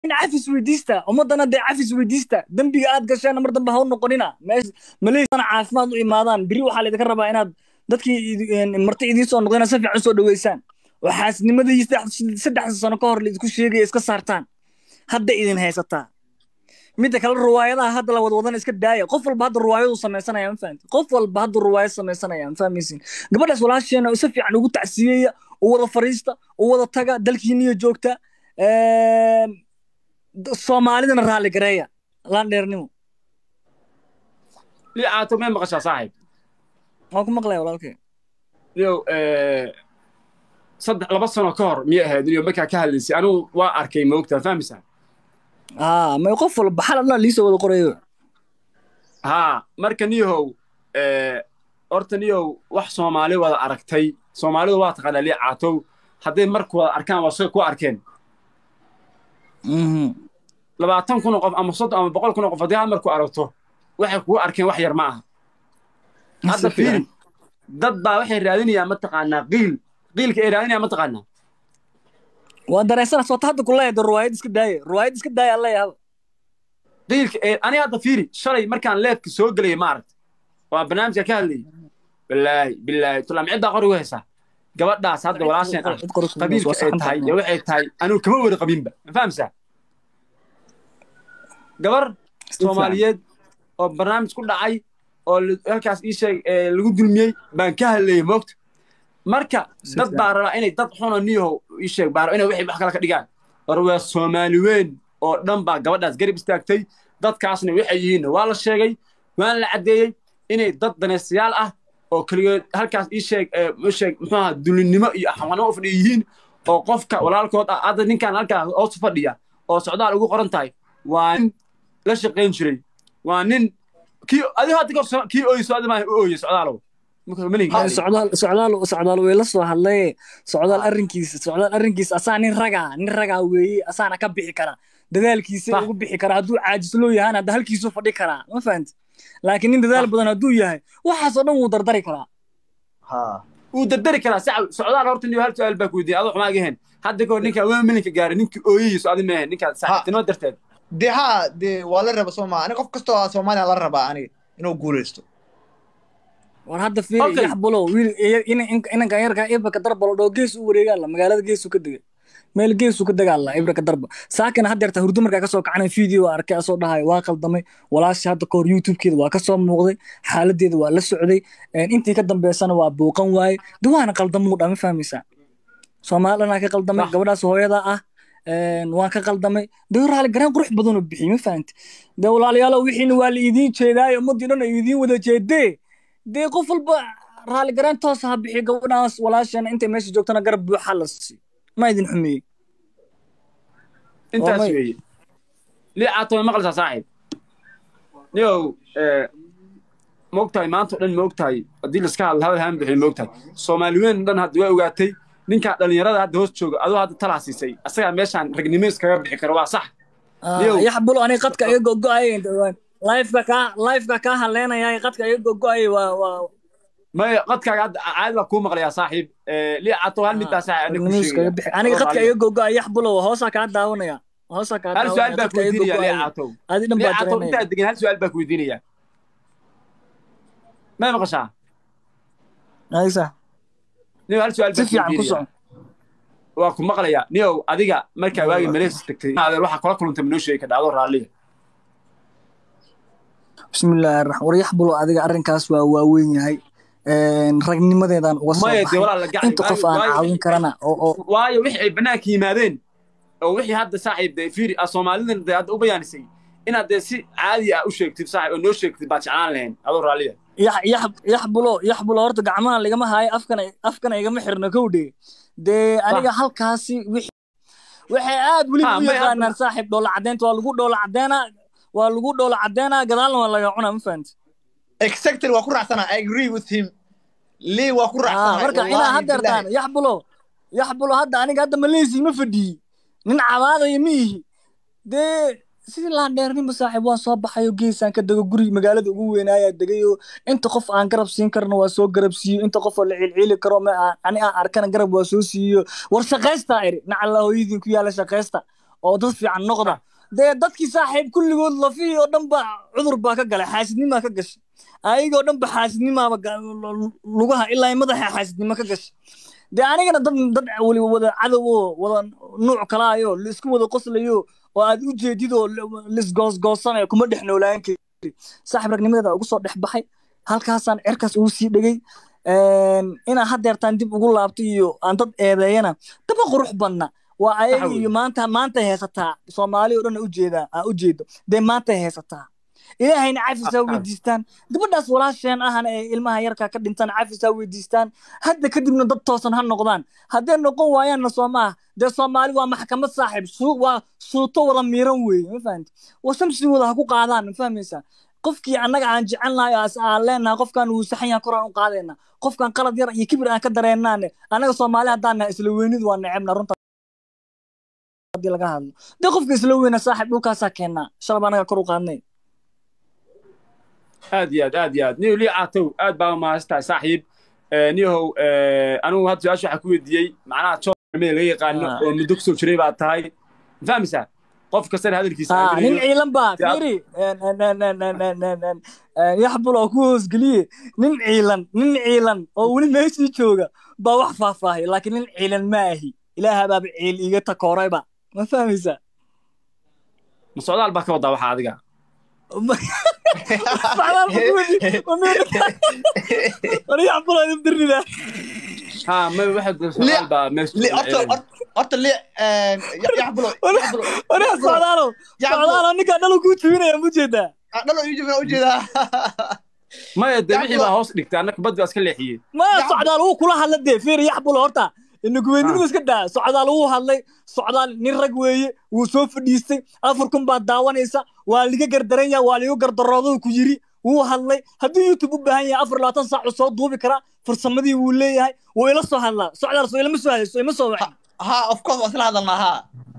in cafis weydiista ummadana dee cafis weydiista dembiga aad gasheen mar dambe ha u noqonina maleysana caafimaad u imaadaan biri waxaa laydinka rabaa inaad dadkii marti idiin soo noqdeen si fiican soo dhaweysaan oo xaasnimadii saddexda sano ka hor laidinku sheegaya iska saartaan hadda idin haysataa midda kale ruwaayadaha hadda la wadwadan iska daaya qof walba hadda ruwaayadu samaysanaya ma fahamti qof walba hadda ruwaayad samaysanaya ma fahmaysin gabadhaas walaasheena si fiican ugu tacsiyeeya u wada fariista u wada taga dalkiiniyo joogta soomaalidana raalli gareeya laandheernimo li caato may maqashaa saaxiib waan ku maqlaya walaalkay yow saddex laba sano ka hor miyay ahayd iyo markaa ka hadlaysay anigu waa arkay moogtaa fahmaysaa aa may qof walba xal dhan liisoo wada qorayo haa marka niyahow horta niyahow wax soomaali wada aragtay soomaalidu waa taqaanaa lii caatow hadday marku wada arkaan waa say ku arkeen labaatan kun oo qof ama soddon ama boqol kun oo qof haddii hal marku aragto waxay kugu arkeen wax yar ma aha hadda fiiri dad baa waxay raadinayaan mataqaanaa qiil qiilka ay raadinayaan mataqaanaa waa dareensana soota hadda ku leeyahay ruwaayad iska daaya ruwaayad iska daaya alla yaaba qiilka ee ani hadda fiiri shalay markaan leefka soo gelayay ma aragta waa barnaamijka ka hadlayay bilaahi bilaahi tulaam ciddaa qorigu haysaa gabadhaas hadda walaasheen ah qabiilka ay tahay iyo waxay tahay anigu kama wada qabinba ma fahamsaa gabar soomaaliyeed oo barnaamij ku dhacay oo halkaas ii sheeg lagu dulmiyey baan ka hadlayay moogta marka dad baa rabaa inay dad xuno niyahow ii sheeg baa inay waxay wax kale ka dhigaan war waa soomaali weyn oo dhan baa gabadhaas garab istaagtay dadkaasna waxay yihiinna waa la sheegay waan la caddeeyey inay dad danaystayaal ah oo keligood halkaas ii sheeg sheeg muxuu ahaa dulinnimo iyo axwanimo u fadhiya yihiin oo qofka walaalkood ah hadda ninkan halkaa hoos fadhiya oo socdaal ugu qoran tahay waa nin la shaqayn jiray waa nin kii adigo hadda kor kii ooyso adi maaha u ooye socdaalow socdaal socdaal socdaal way la soo hadlay socdaal arrinkiisa socdaal arrinkiisa asaa nin ragaa nin ragaa weeye asaana ka bixi kara dadaalkiisa ugu bixi kara hadduu caajisloo yahaan hadda halkiisu fadhi karaa ma fahanti laakiin nin dadaal badan hadduu yahay waxaasoo dhan wuu dardari karaa wuu dardari karaa socdaal horta niyo hal su-aal baa ku weydiiyay adoo xumaa gahen hadda kahor ninkaa waa milinka gaaray ninkii ooyahiisu adi maahe ninkaa saaxiibtinimo darteed de haa de waa la raba sooma ani qof kastoo soomaaliya la rabaa aniga inuu guulaysto war hadda fiiri yaxbulow wiil inankan yarkaa ibraka darba lo dhoo gees u wareegaala magaalada geesu ka degay meel geesu ka degaala ibraka darba saakana haddeerta hurdo markaa kasoo kacana video arkay asoo dhahayo waa qaldamay walaashi hadda kahor youtubekeeda waa kasoo muuqday xaaladeeda waa la socday intii ka dambeysana waa buuqan waaye de waana qaldamuu dha ma fahmaysaa soomaali dhanaa ka qaldamay gabadhaas hooyadaa ah waan ka qaldamay dee raali garaan qurux badanoo bixiyey ma fahanti dee walaalayaalo wixiina waa la idiin jeedaayo ummaddii dhan ay idiin wada jeedee dee qof walba raali garaan toos ha bixiyo gabadhaas walaasheena intay meesha joogtana garab buuxa la siiyo ma idin xumeeyey intaas weeye lii caato way maqlaysaa saaxiib niyow moogtahay maanta o dhan moogtahay haddii laska hadla hadal haan bixiyo moogtahay soomaali weyn dhan hadda waa ogaatay ninkaa dhallinyarada hadda hoos jooga adoo hadda talaa siisay asagaa meeshaan ragnimo iskaga bixi karo waa sax yaxbulo aniga qadka iga gogo'ay lifeka kaa lifeka kaa haleenaya qadka iga gogo'ay waa waa may qadkaaga hadda caadi baa kuu maqlayaa saaxiib lii cato hal mid baa saaxiib aniga qadka iga gogo'ay yaxbulo hoosaa kaa daawanaya hoosaa kaa hal su-aal baa ku weydiinaya lii cato adi dhan baa cato intaa degan hal su-aal baa ku weydiinaya may maqashaa aysa niyow hal su-aal baa ku weydiinaya waa ku maqlayaa niyow adiga markaa waagi malees tagtay adeer waxaa kula kulantay manoo sheegi kadha adoo raalliya bismillaahi raxmaan war yaxbulo adiga arrinkaas waa waaweyn yahay ragnimadeedaan uga soo baxay inta qof aan caawin karana oo waayo wixii ay bannaanka yimaadeen oo wixii hadda saaxiib de fiiri a soomaalidan de hadda u bayaanisay inaad dee si caadi ah u sheegtid saaxiib oo noo sheegtid baad jeclaan lahayn adoo raalliya yaxbulo yaxbulo horta gacmaha ligama haayo afkana afkana igama xirno kowdhe dee aniga halkaasi waxay aad weliba u yaqaanaan saaxiib dhoola caddeynta waa lagu dhoola caddeynaa waa lagu dhoola caddeynaa gadaalna waa laga cunaa ma fahanti exactly waa ku raacsana i agree with him lii waa ku raacsana marka inaa haddeertaan yaxbulo yaxbulo hadda aniga hadda maleysi ma fadhiyi nin cabaadaya ma ihi dee sidii laandheernimo saaxiib waan soo baxayo geesaan ka dego guri magaalada ugu weynaayaa degayo inta qof aan garab siin karno waa soo garab siiyo inta qof oo la cilcili karo ma ani aan arkana garab waa soo siiyo war shaqaystaa iri nacalla hooyadiin ku yaala shaqaysta oo dad fiican noqda dee dadkii saaxiib kulligood lafihii oo dhan ba cudur baa ka galay xaasidnimaa ka gashay ayagoo dhan ba xaasidnimaaba lugaha ilaa madaxa xaasidnimo ka gashay dee anigana dad dad weliba wada cadow oo wada nuuc kalaayo laisku wada qoslayo oo aad u jeedid oo lisgoosgoosanayo kuma dhex noolaan kari saaxiib ragnimadeeda ugu soo dhex baxay halkaasaan cerkaas ugu sii dhegay inaan haddeertaan dib ugu laabto iyo aan dad eedeeyana daba qurux badna waa ayaga iyo maanta maantay haysataa soomaali oo dhan ujeedaa aa ujeedo dee maantay haysataa ilaahayna cafisaa weydiistaan gabadhaas walaasheen ahana ee ilmaha yarkaa ka dhintaan cafisaa weydiistaan hadda kadibna dad toosan ha noqdaan hadday noqon waayaanna soo maaha dee soomaali waa maxkamad saaxiib waa suuto wada miiran weeye ma fahamti waa shamsigooda ha ku qaadaan ma fahmaysaa qofkii annaga aan jecelnahay as aan leenahay qofkan wuu saxan yahay koraan u qaadayna qofkan qalad yar iyo kibir aan ka dareennaane annaga soomaali haddaan nahay isla weynid waa necebna runta haddii laga hadlo dee qofka isla weyna saaxiib dhulkaasaa keennaa shalab annaga kor u qaadnay aad iyo aad aad iyo aad niyow lii caatow aad baa mahadsantahay saaxiib niyahow anigu hadda su-aasha waxaa ku weydiiyey macnaha joomida laga yaqaano oo muddo kusoo jiray baa tahay ma fahmaysaa qof kastana hadalkiisa nin ciilan baa fiiri yaxbul oo ku hoosgeliye nin ciilan nin ciilan oo weli meeshii jooga baa wax faahfaahay laakiin nin ciilan ma ahi ilaaha baaba ciil iga takoorayba ma fahmaysaa ma socdaal baa ka wadaa waxa adiga ha ma waxaad baa horta li yaxbulo wariga socdaalo socdaalo ninkaa dhalo kuu jibinaya ma ujeedaa dhalo ii jibina ujeedaa maya dee wixii baa hoos dhigtay annaka bad baa iska leexiyey maya socdaal wuu kula hadla dee fiir yaxbulo horta inaguweynimada iska daa socdaal wuu hadlay socdaal nin rag weeye wuu soo fadhiistay afar kun baad daawanaysa waa liga gardaran yaha waa liga gardarooduu ku yiri wuu hadlay hadduu youtube u baahan yahay afar labaatan saac uu soo duubi karaa farsamadii wuu leeyahay wuu ila soo hadlaa socdaal soo ilama soo hayso ima soo wacin ha of course waa isla hadalnaa ha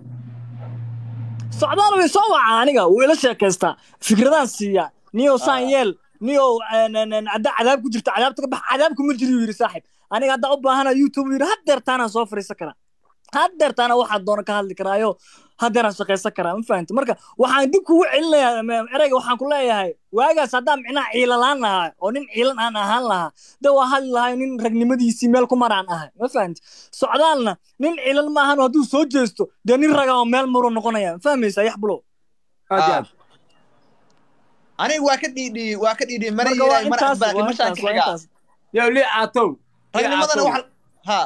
socdaal way soo wacaa aniga wuu ila sheekaystaa fikradaan siiyaa niyow saan yeel niyow haddaa cadaab ku jirta cadaabta ka bax cadaabku ma jiri yiri saaxib aniga haddaa u baahana youtube yiri haddeertaanaan soo fariisan karaa haddeertaana waxaa doona ka hadli karaayo haddeeraan shaqaysan karaa ma fahamti marka waxaan dib kugu celinayaa ereyga waxaan ku leeyahay waagaas haddaan micnaha ciilalaan lahaa oo nin ciilan aan ahaan lahaa de waa hadli lahay nin ragnimadiisii meel ku maraan ahay ma fahamti socdaalna nin ciilan ma ahan hadduu soo jeesto dee nin raga oo meel maruu noqonaya ma fahmaysaa yaxbulo aad iyo aad aniga waa ka dhiidhiyey waa ka dhiidhiyey mana yeelay mana aqbaali mashaan ka xigaa yow lii caatow ragnimadana waxa ha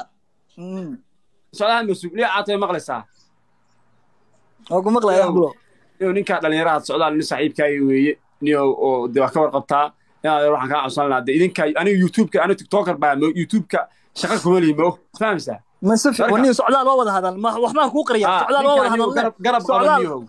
socdaal masuug lii caatow maqlaysaa waa ku maqlaya yaxbulo niyow ninkaa dhallinyaraha socdaal nin saaxiibkaaga weeye niyow oo de waa ka warqabtaa inaad waxaan kaa codsan lahaa de idinka aniga youtubeka aniga tiktoker baa mo youtubeka shaqa kuma lihi mo fahmaysaa ma si fiican niyo socdaal waa wada hadal waxbaan kuu qariya socdaal waa wada hadal garab qaba niyow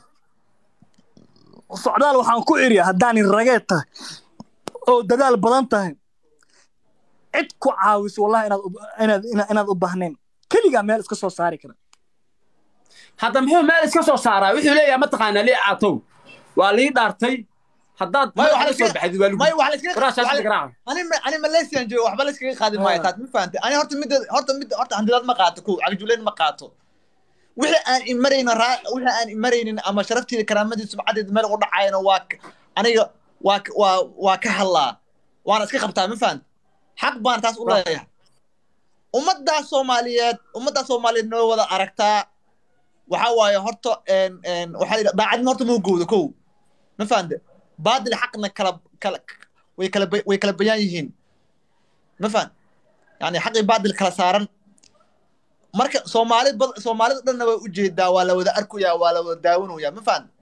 socdaal waxaan ku iriya haddaanin rageed tahay oo dadaal badan tahay cid ku caawiso wallahi inaad inaad inaad u baahnayn keligaa meel iska soo saari kara hadda muxuu meel iska soo saaraa wuxuu leeyahay mataqaanaa lii caatow waa lii dhaartay haddaad soo baxdid waa ani malaysian joogo waxba layskaga qaadi maayo taad ma fahantay ani horta midda horta midda horta handidaad ma qaato kow cagjuleyn ma qaato wixii aan imaraynin wixii aan imaraynin ama sharaftiida karaamadiisa sumcadeeda meel ugu dhacayana waa aniga waa waa waa ka hadlaa waana iska qabtaa ma fahant xaq baan taas u leeyahay ummaddaas soomaaliyeed ummaddaas soomaaliyeed noo wada aragtaa waxaa waaye horta waxaa la daacadnimo horta mau gowda kow ma fahante baadil xaqna kala kala way kala way kala bayaan yihiin ma fahan yani xaqii baadil kala saaran marka soomaalid bad soomaalida dhanna way ujeedaa waa la wada arkayaa waa la wada daawanayaa ma fahan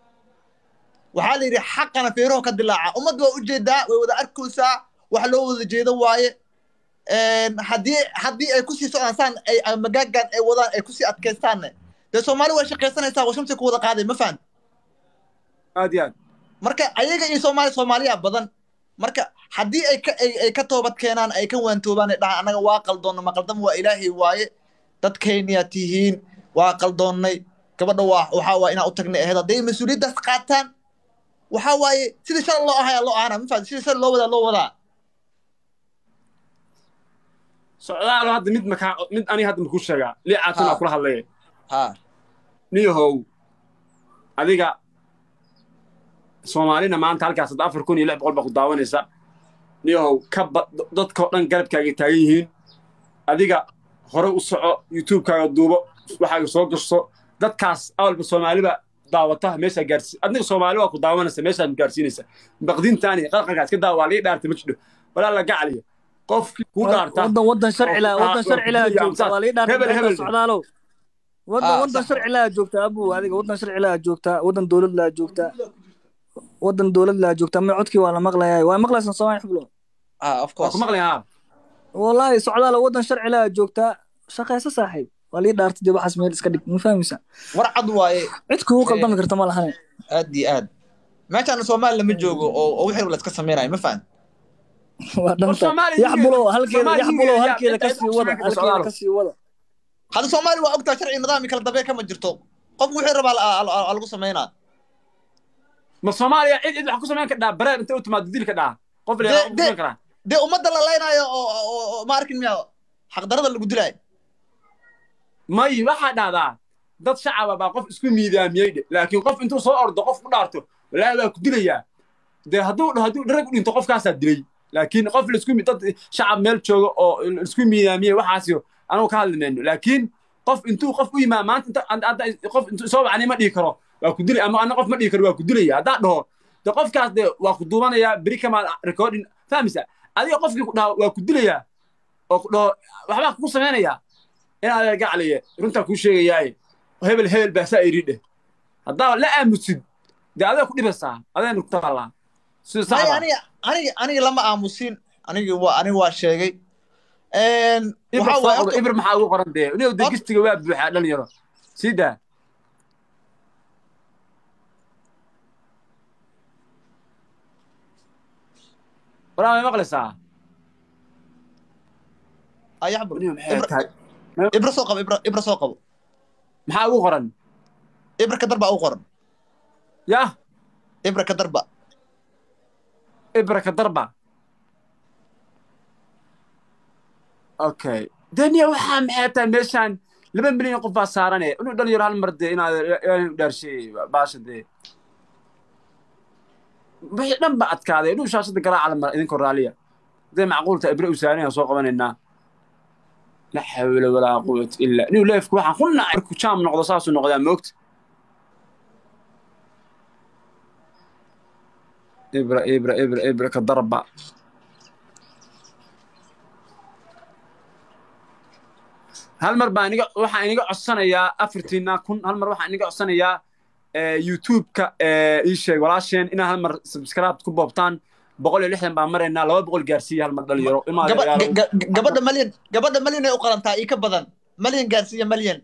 waxaa la yidhi xaqana feeraho ka dilaaca ummadda waa ujeedaa way wada arkaysaa wax loo wada jeedo waaye haddii haddii ay kusii socdaan saan ay magaagan ay wadaan ay kusii adkaystaanne dee soomaali way shaqaysanaysaa waa shamsi ku wada qaaday ma fahan aad iyo aad marka ayaga iyo soomaali soomaaliya badan marka haddii ay ka ay ka toobad keenaan ay ka waantoobaan ay dhahaan annaga waa qaldoonna ma qaldama waa ilaahay waaye dadkayniyaa tihiin waa qaldoonnay gabadha waa waxaa waaye inaan u tagnay ahayd hadday mas-uuliyaddaas qaataan waxaa waaye sidii shalay loo ahayaa loo ahaana ma fahamti sidii shalay loo wadaa loo wadaa socdaalo hadda mid makaa mid aniga hadda makuu sheegaa lii caatana kula hadlaya ha niyahow adiga soomaalina maanta halkaas hadda afar kun iyo lix boqol baa ku daawanaysa niyahow ka ba dadkao dhan garabkaaga taagan yihiin adiga hore u soco youtubekaaga duubo waxaaga soo gasho dadkaas awalba soomaaliba daawata meeshaa gaarsi adiga soomaali waa ku daawanaysa meeshaa gaarsiinaysa baqdintaani qalqalkaas ka daawa waa laga dhaartay ma jidho walaa la gacaliyo qofkii kuu dhaarta wadan wadan sharci laa wadan sharci laa joogta waa lii dhaartay socdaalow wadan wadan sharci laa joogta abu adiga wadan sharci laa joogta wadan dowlad laa joogta wadan dowlad laa joogta ma codkii waa la maqlayaa waa maqlaysan soomaali xublo waa ku maqlayaa wallaahi socdaalo wadan sharci laa joogta shaqaysa saaxiib waa lii dhaartay dib waxaas meel iska dhig ma fahmaysa war cad waaye cid kugu qaldami karta ma lahane aad iyo aad meeshaan soomaali lama joogo oo oo wixii la iska sameynayo ma fahan waa dhanta yaxbulow halkeeda yaxbulow halkeeda kasii wada halkeeda kasii wada hadda soomaali waa ogtaa sharci nidaam kala dambe kama jirto qofku wixii rabaa lagu sameynaa ma soomaaliya cid cid wax ku samayn kadhaa bareer inta u timaado dil ka dhaa qof leeyahay ku samayn karaa dee ummadda la leynayo oo ma arkin miya xaqdarada lagu dilaayo may waxaa dhahdaa dad shacaba baa qof isku miidaamiyey dhe laakiin qof intuu soo ordo qof ku dhaarto walaahi waa ku dilayaa dee hadduu hadduu dharag u dhinto qofkaasaa dilay laakiin qof laisku dad shacab meel jooga oo isku miidaamiyey waxaasio anagu ka hadli mayno laakiin qof intuu qof u yimaa maanta inta qof intuu soo wacnay ma dhihi karo waa ku dilay ama ana qof ma dhihi karo waa ku dilaya haddaa dhaho de qofkaas de waa ku duubanayaa beri kamaa recording fahmaysa adiga qofkii ku dhaho waa ku dilayaa oo ku dhaho waxbaa kugu samaynayaa inaad gacliye runtaa kuu sheegayaaye hebel hebel baa saa iri dheh haddaa la aamusid dee adaa ku dhibaysaa adayna ku taallaa sida saxda aniga aniga aniga lama aamusin aniga waa aniga waa sheegay ibr maxaa ugu qoran dee inuu degistiga waa buuxaa dhalinyaro sii daa waraa may maqlaysaa ayaxbu ibra soo qabo ibra ibra soo qabo maxaa ugu qoran ibra ka darba ugu qoran yah ibra ka darba ibra ka darba okay daniya waxaa maxay tahay meeshaan laba milyan qof baa saarane inuu dhalinyaro hal mar dee inaad ilaahay u dhaarshay baasha dee wixii dhan ba adkaaday inuu shaashada garaaca la mara idinkoo raaliya hadday macquulta ibre u saaranayaa soo qabanaynaa la xawla walaa quwata illa inuu leefku waxaan ku nacay markuu jaam noqdo saasuu noqdaa moogta ibra ibra ibra ibra ka darba hal mar baa iniga waxaan iniga codsanayaa afartiina kun hal mar waxaan iniga codsanayaa youtube-ka ii sheeg walaasheen inaa hal mar subscribe ku boobtaan boqol iyo lixdan baan maraynaa laba boqol gaarsiiya hal mar dhalinyaro gabadha malyan gabadha malyan ay u qalantaa ii ka badan malyan gaarsiiya malyan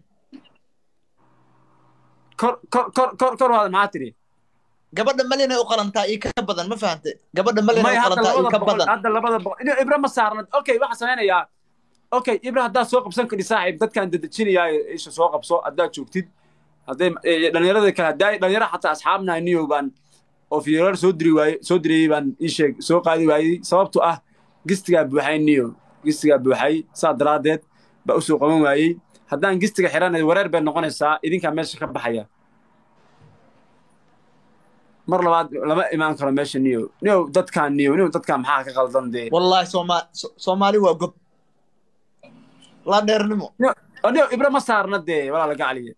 kor kor kor kor kor waada maxaa tidhi gabadha malyan ay u qalantaa ii ka badan ma fahante gabadha malyan ay u qalantaa ii ka badan hadda labada boqol ino ibra ma saarnad okay waxaan samaynayaa okay ibra haddaad soo qabsan kadhi saaxiib dadkaan dedejinayaa isha soo qabso haddaad joogtid hadday dhalinyarada kale haddaa dhalinyara xataa asxaabnahay niyow baan oo fiirar soo diri waaye soo dirayey baan ii sheeg soo qaadi waayey sababtu ah gistigaa buuxay niyo gistigaa buuxay saa daraaddeed baa u soo qaban waayey haddaan gistiga xiranay wareer bay noqonaysaa idinkaa meesha ka baxaya mar labaad lama imaan karo meesha niyo niyo dadkaan niyo niyo dadkaan maxaa ka qaldan dee wallahi sooma soomaali waa gob la dheernimo niyo ibra ma saarna dee walaa laga caliya